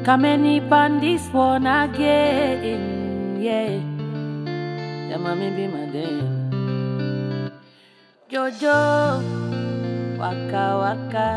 Kameni pan this one again, yeah. Yeah, mommy be my damn. Jojo, waka waka,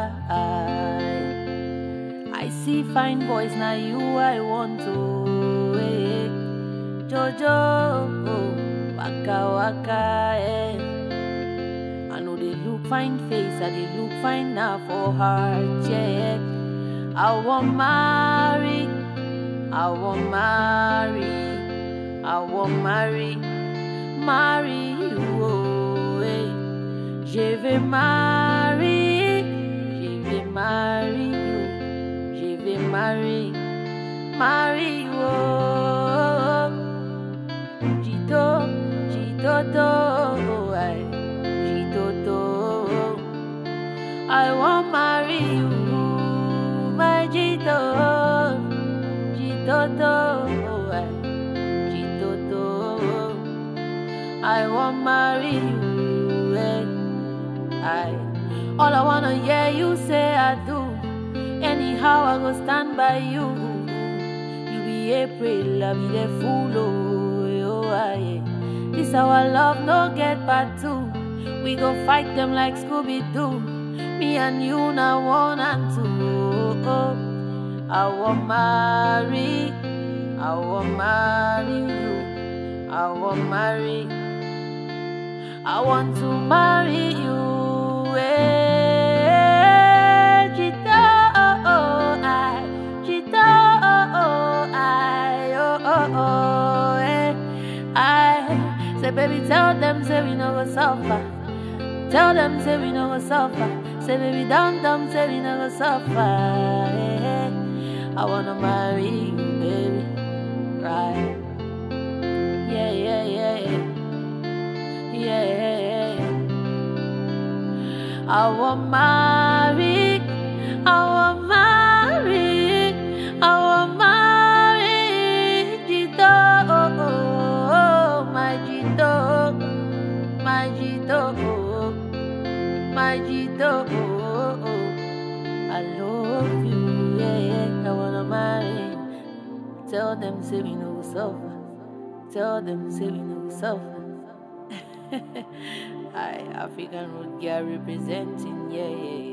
I, I see fine boys now you I want to. eh. Jojo, waka waka, eh. I know they look fine face, I they look fine now for heart, yeah. I want marry, I want marry, I want marry, marry you, oh, eh. Je vais marry, je vais marry you, je vais marry, marry you, oh. Jito, jito, do, I, jito, do. I want marry you, my Jito, Jito, do, I, Jito, do. I want marry you, eh. I, all I wanna hear you say I do. Anyhow I go stand by you. You be April, I be the fool, oh, eh, oh, I, eh. This our love no get part two. We go fight them like Scooby Doo. Me and you now one and two. Oh, I want marry, I want marry you, I want marry, I want to marry you. Eh, Chita, oh, oh, I, Chita, oh, oh, I, oh, oh, oh, eh, I. Say, baby, tell them, say we no go suffer. Tell them, say we no go suffer. Say, baby, down, down, say we no go suffer. eh. I wanna marry you, baby. Right. Yeah, yeah, yeah, yeah. Yeah, yeah, yeah, yeah. I want marry. I want marry. I want marry. Jito, oh, oh, oh, my Jito. My Jito, oh, my Jito, oh, oh. I love you, yeah, yeah. I wanna marry. Tell them, say we no go suffer. Tell them, say we no go suffer. I African road girl representing, yeah, yeah, yeah.